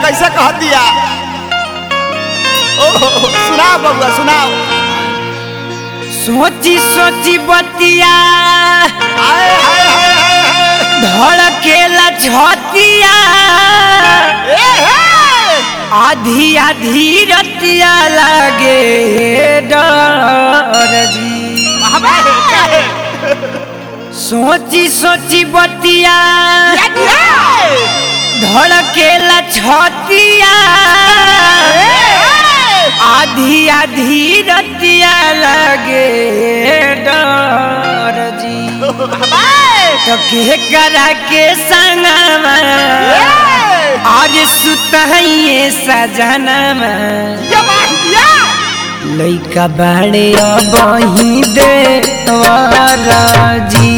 कैसे कह दिया ओहो सुनाओ बबुआ सुनाओ सोची सोची बतिया हाय हाय हाय हाय हाय धड़केला छतिया ए हे आधी आधी रतिया लागे डर जी महाबे काहे सोची सोची बतिया क्या दिया धड़केला छतिया आधी आधी रतिया लागे डर जी तो के करा के संगमा आज सुतहिए सजनमा लइका बाड़े बही दे जी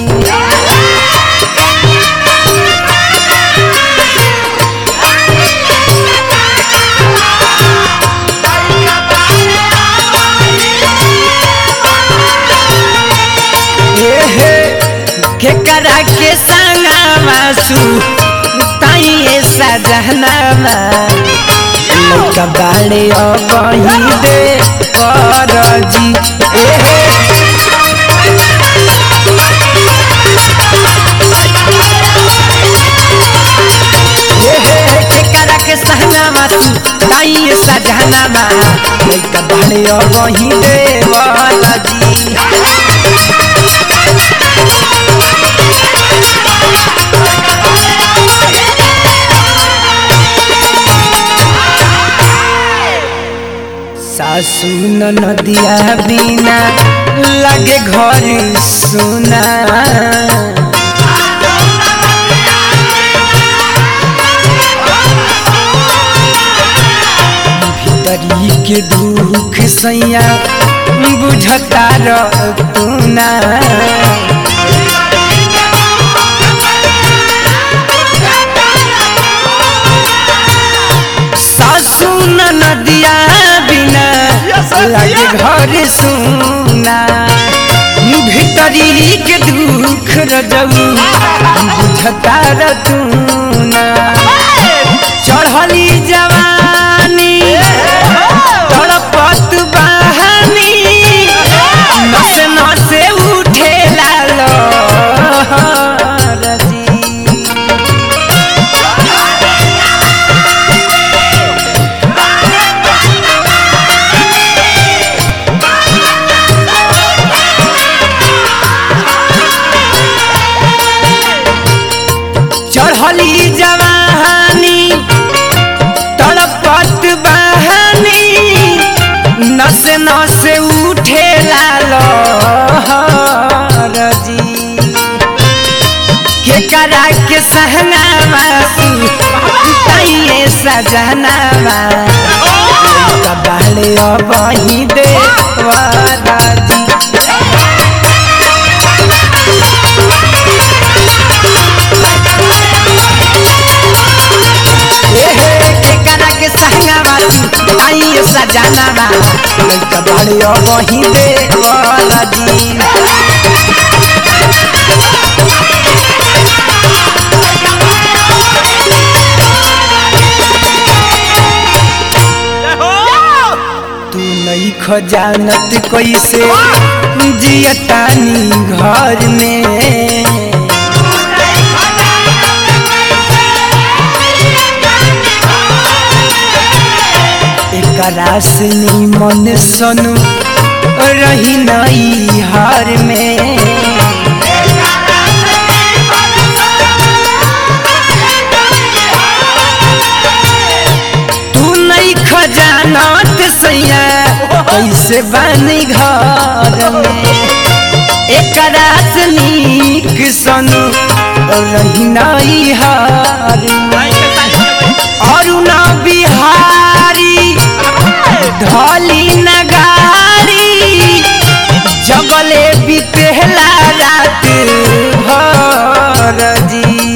एहे के करा के संगमा सु ताइए सजनमा लइका बाड़े बही दे जी एहे एहे के करा के संगमा सु ताइए सजनमा लइका बाड़े बही दे जी सासू नदिया बिना लगे घर सुना भीतरी के दुख सैया बुझता रतुना सासू नदिया बिना लगे घर सुना भीतरी के दुख रजऊ बुझता रतुना चढ़ली जवानी तड़पत बहानी नस नसे उठे लालो जी चढ़ली जवानी तड़पत बहानी नस नस उठे लालो जी के करा के सहनावा ताइए सजनावा कबाले बही दे जी एहे के करा के सहनावा ताइए सजनावा कबाले बही दे जी तू नहीं खजानत कैसे जियतानी घर में एकरा से मन सनु रही नई हार में तू नहीं खजानत सैया कैसे बनी घर में एकरा से नीक सनु रही नई हार अरुणा बिहारी ढोली नगारी जगले बितेला रात भर जी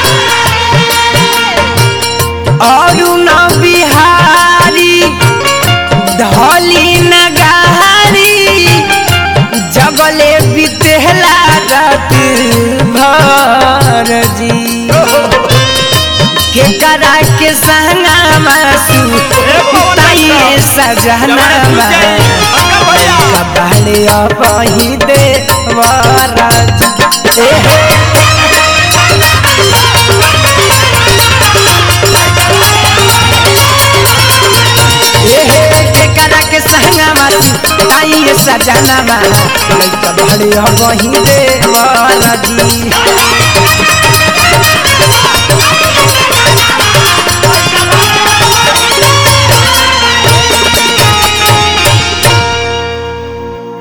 अरुण बिहारी के संगा मासू ताइए सजना कबाड़े बही दे वरज ए हे एहे के करा के संगा मासू ताइए सजना मा कबाड़े बही दे वरजी